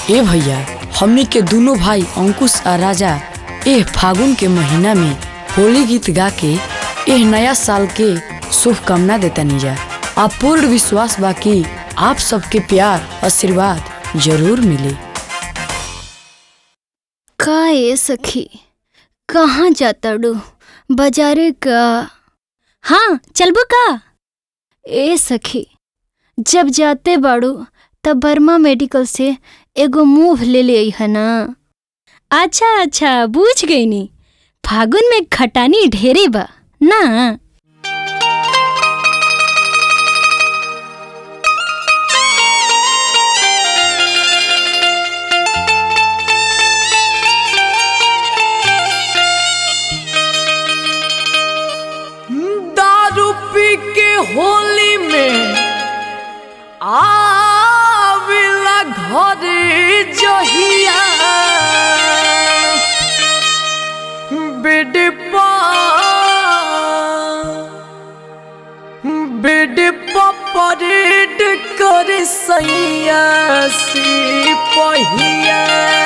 ए भैया हमनी के दोनों भाई अंकुश आ राजा एह फागुन के महीना में होली गीत गा के एह नया साल के शुभकामना देता जा आ पूर्ण विश्वास बा कि आप सबके प्यार आशीर्वाद जरूर मिले का ए सखी कहाँ जाता डू बाजारे का हाँ चलबो का ए सखी जब जाते बाड़ू तब बर्मा मेडिकल से एगो मूव ले ले है ना अच्छा अच्छा बूझ गई नी फागुन में खटानी ढेरे बा ना दारू पी के होली में आविला घरे जहिया बिडपा बिडपा परेड कर सैया सी पहिया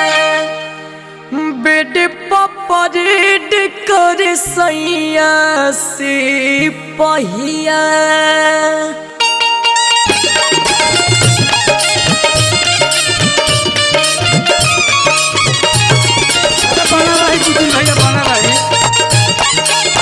बेड परेड कर सैया से पहिया बना रही कुछ भैया बना रही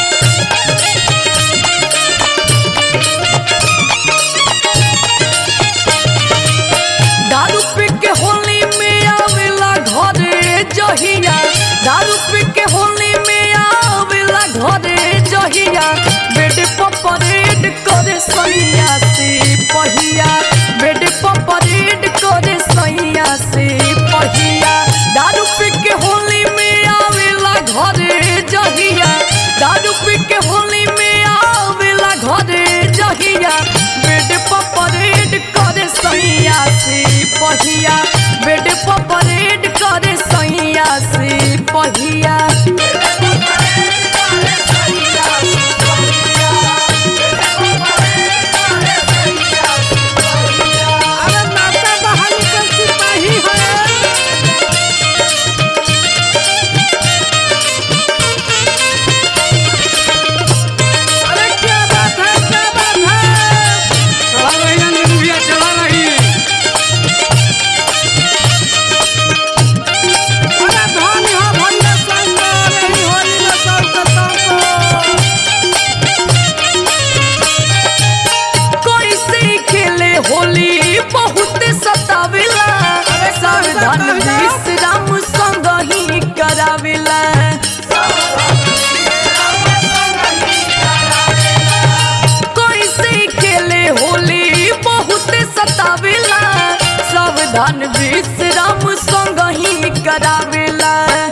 दारू पी के होली में आवेला घरे जहिया दारू पी के होली में आवेला घरे जहिया बेड परेड करे सैया से पहिया बेड परेड करे सैया से पहिया दारू पी के होली में आवेला घरे जहिया दारू पी के होली में आवेला घरे जहिया बेड परेड करे सैया से पहिया बेड परेड करे सैया से पहिया अरे नाता बहाली का सिपाही है अरे क्या बात है क्या बात है चला रही है निर्भया चला रही अरे धनी हो भंडा संग रही होली में सब कता कोई से खेले होली बहुत सतावेला सावधान विश्राम संग ही करावेला कोई से खेले होली बहुत सतावेला सावधान विश्राम संग ही करावेला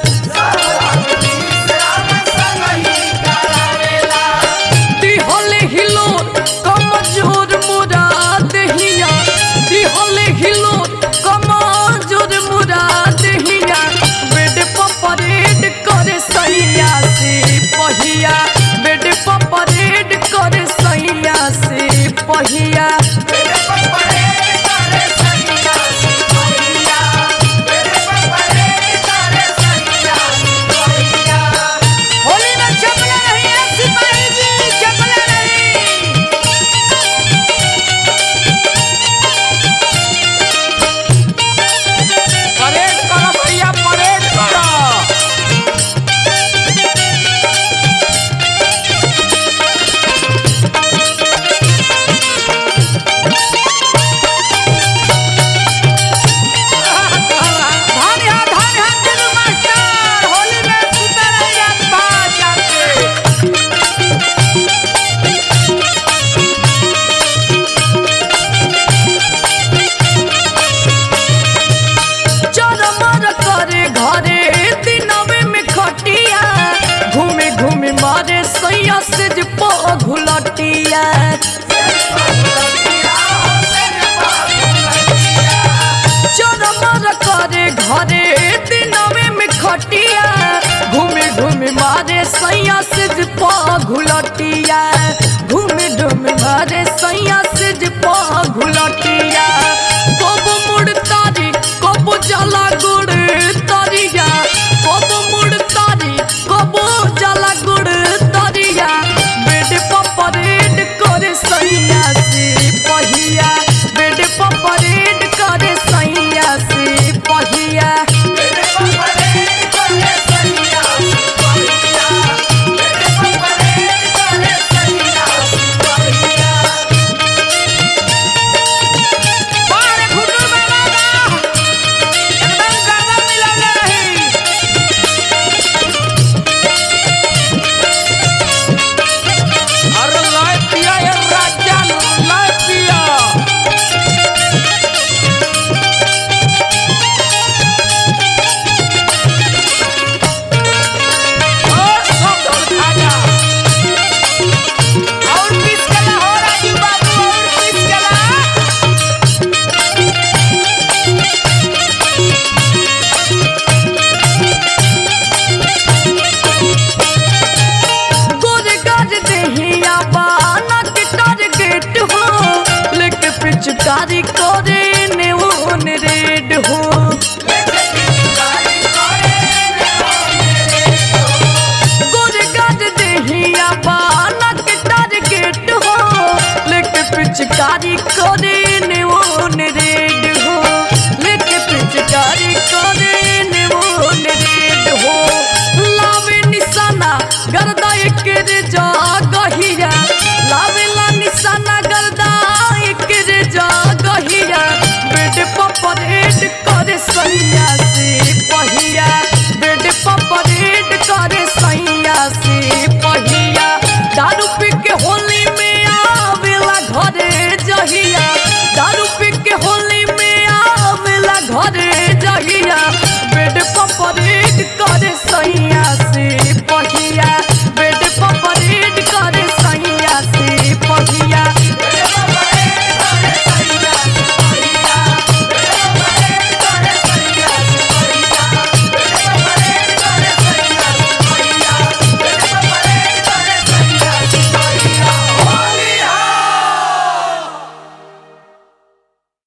दिहले हिलो कमजोर मुरा दहिया दिहले हिलो कमजोर मुरा दहिया बेड परेड करे सैया से पहिया बेड परेड करे सैया से पहिया होली में चपला नहीं है सिपाही जी चपला नहीं परेड करो भैया परेड करो धान यहाँ धान यहाँ दिलू मास्टर होली में सुते रहिए बाज जाके चरमर करे घरे दिनवे में खटिया घूमे घूमे मारे सैया से जे घुलटिया चरमर करे घरे दिनवे में खटिया घूमे घूमे मारे सैया से जे घुलटिया घूमे घूमे मारे सैया से जे घुलटिया